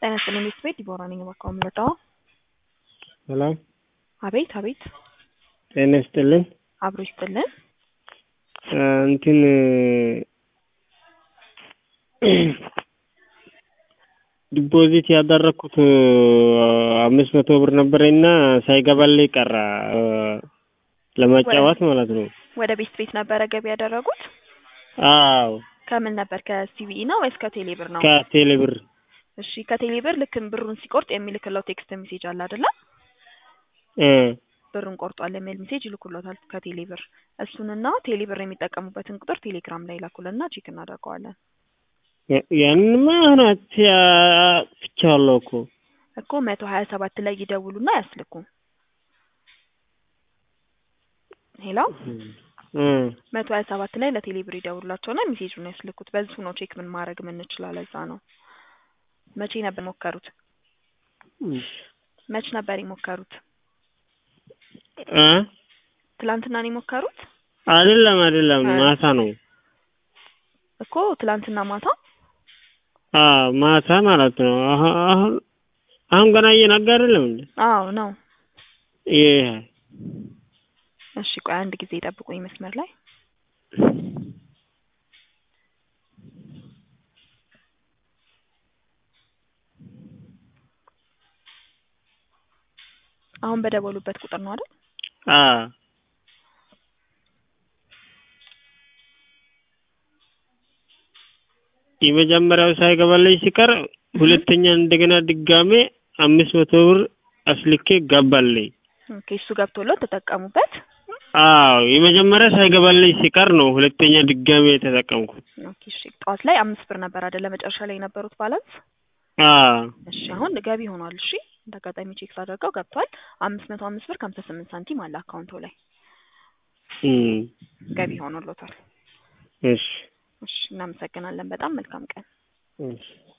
ጤና ይስጥልኝ ቤት ዲቦራ ነኝ። እባክዎ የምረዳው? ሰላም አቤት አቤት፣ ጤና ይስጥልን። አብሮ ይስጥልን። እንትን ዲፖዚት ያደረኩት አምስት መቶ ብር ነበረኝና ሳይገባልኝ ቀረ ለማጫወት ማለት ነው። ወደ ቤት ቤት ነበረ ገቢ ያደረጉት? አዎ ከምን ነበር? ከሲቢኢ ነው ወይስ ከቴሌ ብር ነው? ከቴሌ ብር እሺ ከቴሌ ብር ልክ ብሩን ሲቆርጥ የሚልክለው ቴክስት ሜሴጅ አለ አይደለ? እ ብሩን ቆርጧል የሚል ሜሴጅ ይልኩሎታል ከቴሌ ብር። እሱንና ቴሌ ብር የሚጠቀሙበትን ቁጥር ቴሌግራም ላይ ላኩልና ቼክ እናደርገዋለን። ያንንማ አሁን አጥፍቻለሁ እኮ እኮ መቶ ሀያ ሰባት ላይ ይደውሉና ያስልኩ። ሄሎ እ መቶ ሀያ ሰባት ላይ ለቴሌ ብር ይደውሉላቸውና ሜሴጁን ያስልኩት። በዚሁ ነው ቼክ ምን ማድረግ የምንችለው። ለዛ ነው። መቼ ነበር የሞከሩት? መች ነበር የሞከሩት? እ ትላንትና ነው የሞከሩት? አይደለም አይደለም፣ ማታ ነው። እኮ ትላንትና ማታ አዎ ማታ ማለት ነው። አሁን አሁን አሁን ገና እየነጋ አይደለም እንዴ? አዎ ነው። ይሄ እሺ ቆይ አንድ ጊዜ ጠብቁኝ መስመር ላይ አሁን በደወሉበት ቁጥር ነው አይደል? አዎ የመጀመሪያው ሳይገባልኝ ሲቀር ሁለተኛ እንደገና ድጋሜ አምስት መቶ ብር አስልኬ ገባልኝ። ኦኬ እሱ ገብቶለት ተጠቀሙበት። አዎ የመጀመሪያ ሳይገባልኝ ሲቀር ነው ሁለተኛ ድጋሜ የተጠቀምኩት። ኦኬ እሺ ጠዋት ላይ አምስት ብር ነበር አይደለ መጨረሻ ላይ የነበሩት ባላንስ? አዎ እሺ አሁን ገቢ ሆኗል። እሺ እንደ አጋጣሚ ቼክ ሳደርገው ገብቷል። አምስት መቶ አምስት ብር ከሀምሳ ስምንት ሳንቲም አለ አካውንቶ ላይ እም ገቢ ሆኖሎታል። እሺ እሺ እናመሰግናለን። በጣም መልካም ቀን። እሺ